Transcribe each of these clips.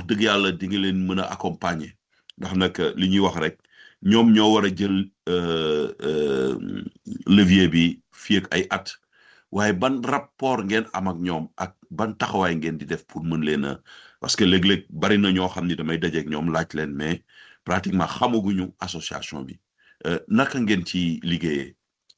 dëgg yàlla di nga leen mën a accompagner ndax nag li ñuy wax rek ñoom ñoo war a jël levier bi fii ak ay at waaye ban rapport ngeen am ak ñoom ak ban taxawaay ngeen di def pour mën leen a parce que léeg-léeg bari na ñoo xam ni damay dajeek ñoom laaj leen mais pratiquement xamaguñu association bi naka ngeen ci liggéeyee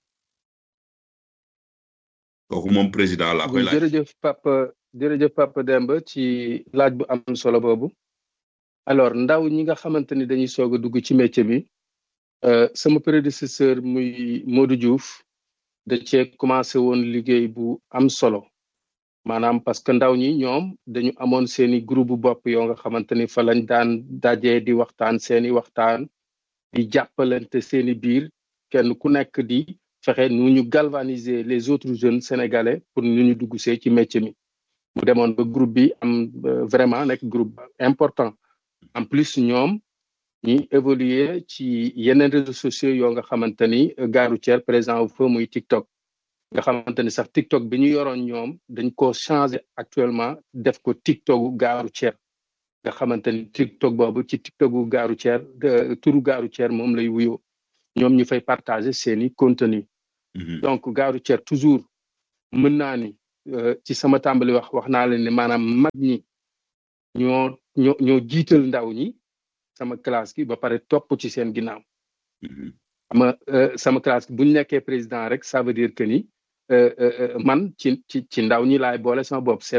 kooku moom président laa koy laaj jërëjëf Papa jërëjëf Papa Demba ci laaj bu am solo boobu alors ndaw ñi nga xamante ni dañuy soog a dugg ci métier bi sama prédécesseur muy Modou Diouf da cee commencé woon liggéey bu am solo maanaam parce que ndaw ñi ñoom dañu amoon seeni groupe bu bopp yoo nga xamante ni fa lañ daan dajee di waxtaan seeni waxtaan di jàppalante seeni biir kenn ku nekk di fexe nu ñu galvaniser les autres jeunes sénégalais pour nu ñu dugg see ci métier mi mu demoon ba groupe bi am vraiment nekk groupe important en plus ñoom ñi évoluer ci yeneen réseaux sociaux yoo nga xamante ni gare routière présent wu fa muy TikTok nga xamante ni sax TikTok bi ñu yoroon ñoom dañ ko changé actuellement def ko TikToku gare routière nga xamante ni TikTok boobu ci TikToku gare routière turu gare routière moom lay wuyoo ñoom ñu fay partager seeni contenu donc gare routière toujours mën naa ni ci sama tàmbali wax wax naa leen ne maanaam mag ñi ñoo ñoo ñoo jiital ndaw ñi sama classe gi ba pare topp ci seen ginnaaw ama sama classe gi bu ñu nekkee président rek ça veut dire que ni man ci ci ci ndaw ñi laay boole sama bopp